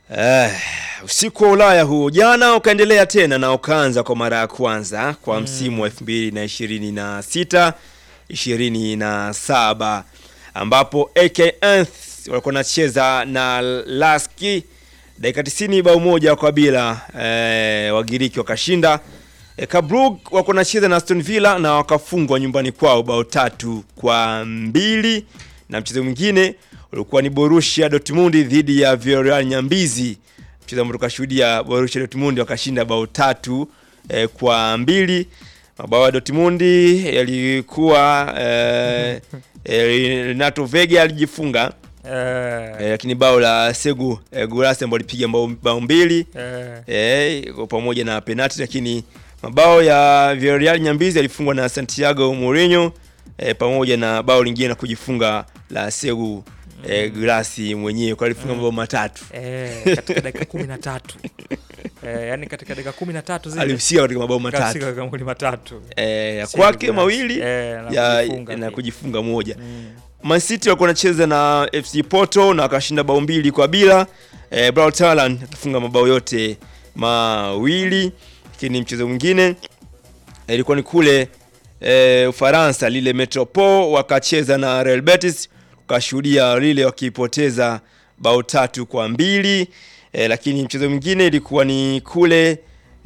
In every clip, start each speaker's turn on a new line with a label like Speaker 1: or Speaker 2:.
Speaker 1: Eh, usiku wa Ulaya huo jana ukaendelea tena na ukaanza kwa mara ya kwanza kwa msimu wa 2026 27 ambapo AK Enth walikuwa wanacheza na Laski dakika 90 bao moja kwa bila eh, Wagiriki wakashinda. E, Kabrug walikuwa wanacheza na Aston Villa na wakafungwa nyumbani kwao bao tatu kwa mbili na mchezo mwingine ulikuwa ni Borussia Dortmund dhidi ya Villarreal Nyambizi, mchezo ambao tukashuhudia Borussia Dortmund wakashinda bao tatu eh, kwa mbili. Mabao ya Dortmund yalikuwa eh, eh, Renato Vega alijifunga
Speaker 2: Eh,
Speaker 1: eh, lakini bao la Segu eh, Gulasi ambao alipiga bao, bao mbili
Speaker 2: eh,
Speaker 1: eh, kwa pamoja na penalti, lakini mabao ya Villarreal Nyambizi yalifungwa na Santiago Mourinho eh, pamoja na bao lingine na kujifunga la Segu eh, Glasi mwenyewe kwa alifunga mabao matatu
Speaker 2: eh, katika dakika kumi na tatu eh, yani katika dakika kumi na tatu zile
Speaker 1: alihusika katika mabao
Speaker 2: kasika
Speaker 1: matatu
Speaker 2: katika magoli matatu
Speaker 1: eh, ya
Speaker 2: Segu
Speaker 1: kwake
Speaker 2: Glasi.
Speaker 1: mawili
Speaker 2: eh, na
Speaker 1: ya
Speaker 2: kujifunga
Speaker 1: na
Speaker 2: pia.
Speaker 1: kujifunga moja.
Speaker 2: Mm.
Speaker 1: Man City walikuwa wanacheza na FC Porto na wakashinda bao mbili kwa bila. E, Braut Haaland akifunga mabao yote mawili. Lakini mchezo mwingine eh, ilikuwa ni kule e, Ufaransa, lile Metropole wakacheza na Real Betis, ukashuhudia lile wakipoteza bao tatu kwa mbili. E, lakini mchezo mwingine ilikuwa ni kule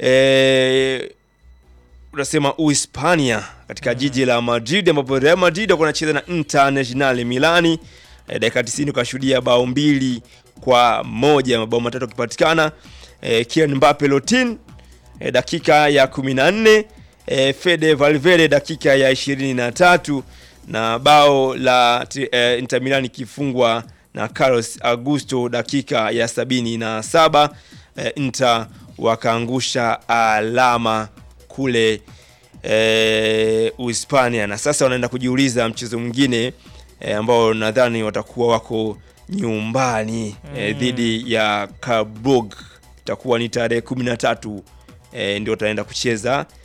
Speaker 1: e, unasema Uhispania katika jiji la Madrid ambapo Real Madrid walikuwa wanacheza na Internazionale Milani. E, dakika 90 ukashuhudia bao mbili kwa moja, mabao matatu yakipatikana. E, Kylian Mbappe Lotin e, dakika ya 14, e, Fede Valverde dakika ya 23 na bao la ti- e, Inter Milan ikifungwa na Carlos Augusto dakika ya 77. E, Inter wakaangusha alama kule e, Uhispania na sasa wanaenda kujiuliza mchezo mwingine e, ambao nadhani watakuwa wako nyumbani e, dhidi ya Kabrug itakuwa ni tarehe 13 e, ndio wataenda kucheza